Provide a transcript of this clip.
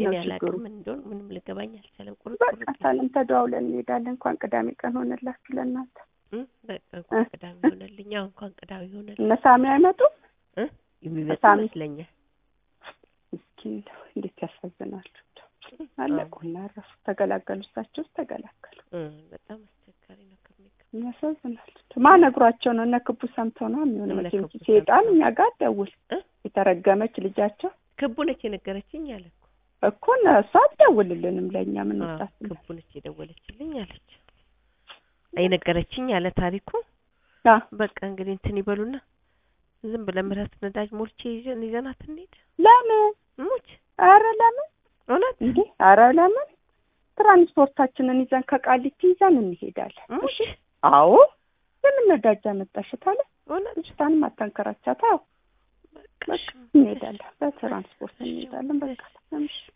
እኔ ነው ችግሩ። አላውቅም ምን እንደሆነ ምንም ልገባኝ አልቻለም። ቁርጥ በቃ ቁርጥ ሳለም ተደዋውለን እንሄዳለን። እንኳን ቅዳሜ ቀን ሆነላችሁ ለእናንተ። እም፣ በቃ እንኳን ቅዳሜ ሆነልኝ። አዎ እንኳን ቅዳሜ ሆነልኝ እነ ሳሚ አይመጡም? እ የሚመጡ ሳሚ ይመስለኛል። ምስኪን ነው። እንዴት ያሳዝናሉ። አለቁና እረፉ። ተገላገሉ። እሳቸውስ ተገላገሉ። እ በጣም አስቸጋሪ ነው ከሚገባ ያሳዝናል። ማን ነግሯቸው ነው? እነ ክቡ ሰምተው ነው የሚሆነው። እነ መቼም ክቡ ሴጣን ሰምተው። እኛ ጋር ደውል እ? የተረገመች ልጃቸው ክቡ ነች የነገረችኝ አለ እኮ። እኮ እነ- እሷ አትደውልልንም ለእኛ ምን አዎ፣ ወጣት ክቡ ነች የደወለችልኝ አለች የነገረችኝ አለ ታሪኩ። አ በቃ እንግዲህ እንትን ይበሉና ዝም ብለን ምህረት ነዳጅ ሞልቼ ይዘን ይዘናት እንሂድ። ለምን ሙች ኧረ ለምን እውነት እንዴ ኧረ ለምን ትራንስፖርታችንን ይዘን ከቃሊቲ ይዘን እንሄዳለን። ሙች አዎ ለምን ነዳጅ አመጣሽ ታለ እውነት ልጅቷንም አታንከራቻት። አዎ በቃ እሺ። እንሄዳለን፣ በትራንስፖርት እንሄዳለን። በቃ እሺ